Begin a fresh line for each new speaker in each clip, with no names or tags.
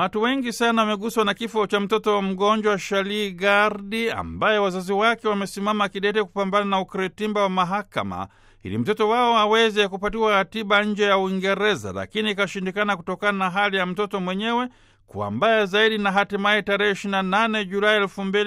Watu wengi sana wameguswa na kifo cha mtoto mgonjwa Shali Gardi ambaye wazazi wake wamesimama kidete kupambana na ukiritimba wa mahakama ili mtoto wao aweze kupatiwa tiba nje ya Uingereza, lakini ikashindikana kutokana na hali ya mtoto mwenyewe kuwa mbaya zaidi, na hatimaye tarehe 28 Julai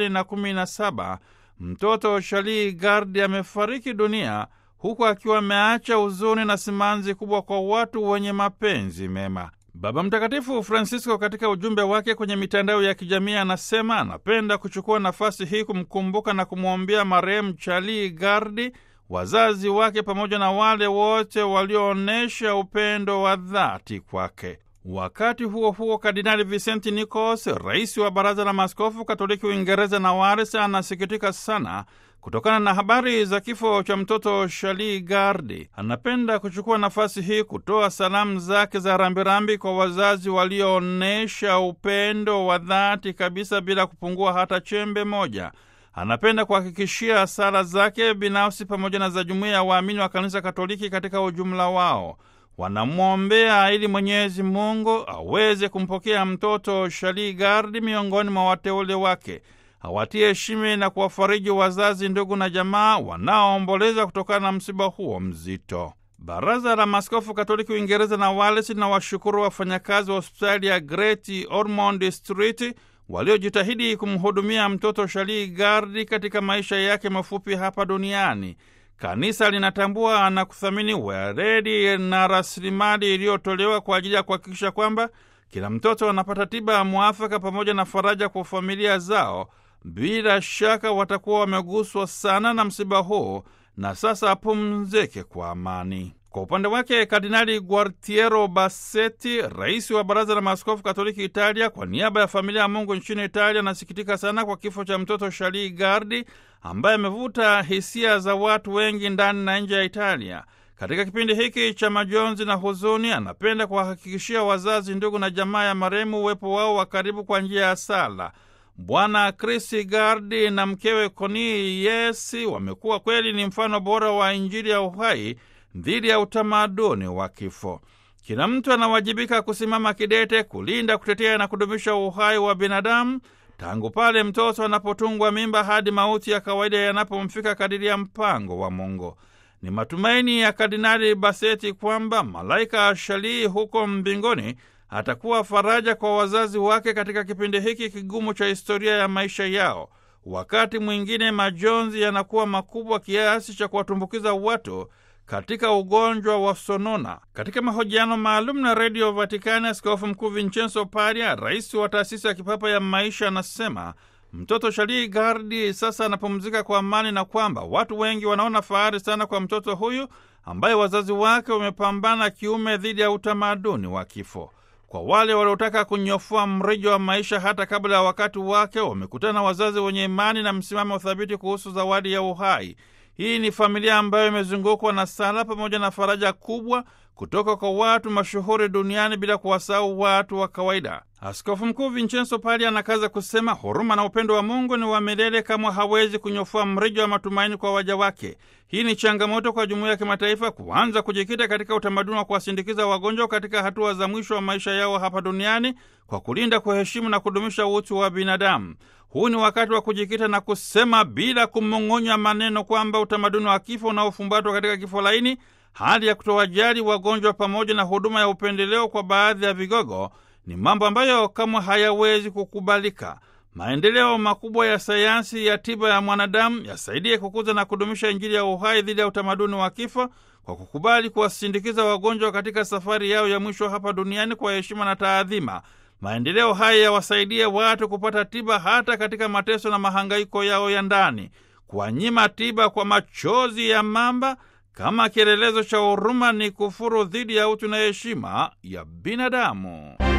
2017 mtoto Shali Gardi amefariki dunia huku akiwa ameacha huzuni na simanzi kubwa kwa watu wenye mapenzi mema. Baba Mtakatifu Francisco katika ujumbe wake kwenye mitandao ya kijamii anasema anapenda kuchukua nafasi hii kumkumbuka na kumwombea marehemu Charlie Gardi, wazazi wake, pamoja na wale wote walioonyesha upendo wa dhati kwake. Wakati huo huo, Kardinali Vicenti Nicos, rais wa Baraza la Maaskofu Katoliki Uingereza na Wales, anasikitika sana kutokana na habari za kifo cha mtoto Shali Gardi. Anapenda kuchukua nafasi hii kutoa salamu zake za rambirambi kwa wazazi walioonyesha upendo wa dhati kabisa bila kupungua hata chembe moja. Anapenda kuhakikishia sala zake binafsi pamoja na za jumuiya ya waamini wa Kanisa Katoliki katika ujumla wao wanamwombea ili Mwenyezi Mungu aweze kumpokea mtoto Shali Gardi miongoni mwa wateule wake, awatie heshima na kuwafariji wazazi, ndugu na jamaa wanaoomboleza kutokana na msiba huo mzito. Baraza la Maaskofu Katoliki Uingereza na Wales na washukuru wafanyakazi wa hospitali ya Great Ormond Street waliojitahidi kumhudumia mtoto Shali Gardi katika maisha yake mafupi hapa duniani. Kanisa linatambua na kuthamini weledi na rasilimali iliyotolewa kwa ajili ya kuhakikisha kwamba kila mtoto anapata tiba ya mwafaka pamoja na faraja kwa familia zao. Bila shaka watakuwa wameguswa sana na msiba huu, na sasa apumzike kwa amani. Kwa upande wake Kardinali Guartiero Bassetti, rais wa Baraza la Maaskofu Katoliki Italia, kwa niaba ya familia ya Mungu nchini Italia, anasikitika sana kwa kifo cha mtoto Shali Gardi ambaye amevuta hisia za watu wengi ndani na nje ya Italia. Katika kipindi hiki cha majonzi na huzuni, anapenda kuwahakikishia wazazi, ndugu na jamaa ya marehemu uwepo wao wa karibu kwa njia ya sala. Bwana Chris Gardi na mkewe Connie Yesi wamekuwa kweli ni mfano bora wa Injili ya uhai dhidi ya utamaduni wa kifo. Kila mtu anawajibika kusimama kidete kulinda, kutetea na kudumisha uhai wa binadamu tangu pale mtoto anapotungwa mimba hadi mauti ya kawaida yanapomfika kadiri ya mpango wa Mungu. Ni matumaini ya Kardinali Baseti kwamba malaika Shalii huko mbinguni atakuwa faraja kwa wazazi wake katika kipindi hiki kigumu cha historia ya maisha yao. Wakati mwingine majonzi yanakuwa makubwa kiasi cha kuwatumbukiza watu katika ugonjwa wa sonona. Katika mahojiano maalum na redio Vatikani, Askofu Mkuu Vincenzo Paria, rais wa taasisi ya kipapa ya maisha, anasema mtoto Shali Gardi sasa anapumzika kwa amani na kwamba watu wengi wanaona fahari sana kwa mtoto huyu ambaye wazazi wake wamepambana kiume dhidi ya utamaduni wa kifo. Kwa wale waliotaka kunyofua mrijo wa maisha hata kabla ya wakati wake, wamekutana na wazazi wenye imani na msimamo thabiti kuhusu zawadi ya uhai. Hii ni familia ambayo imezungukwa na sala pamoja na faraja kubwa kutoka kwa watu mashuhuri duniani bila kuwasahau watu wa kawaida. Askofu Mkuu Vincenzo Pali anakaza kusema huruma na upendo wa Mungu ni wa milele, kama hawezi kunyofua mrijo wa matumaini kwa waja wake. Hii ni changamoto kwa jumuiya ya kimataifa kuanza kujikita katika utamaduni wa kuwasindikiza wagonjwa katika hatua za mwisho wa maisha yao hapa duniani kwa kulinda, kuheshimu na kudumisha utu wa binadamu. Huu ni wakati wa kujikita na kusema bila kumong'onya maneno kwamba utamaduni wa kifo unaofumbatwa katika kifo laini, hali ya kutowajali wagonjwa, pamoja na huduma ya upendeleo kwa baadhi ya vigogo ni mambo ambayo kamwe hayawezi kukubalika. Maendeleo makubwa ya sayansi ya tiba ya mwanadamu yasaidie kukuza na kudumisha Injili ya uhai dhidi ya utamaduni wa kifo kwa kukubali kuwasindikiza wagonjwa katika safari yao ya mwisho hapa duniani kwa heshima na taadhima. Maendeleo haya yawasaidie watu kupata tiba hata katika mateso na mahangaiko yao ya ndani. Kuwanyima tiba kwa machozi ya mamba kama kielelezo cha huruma ni kufuru dhidi ya utu na heshima ya binadamu.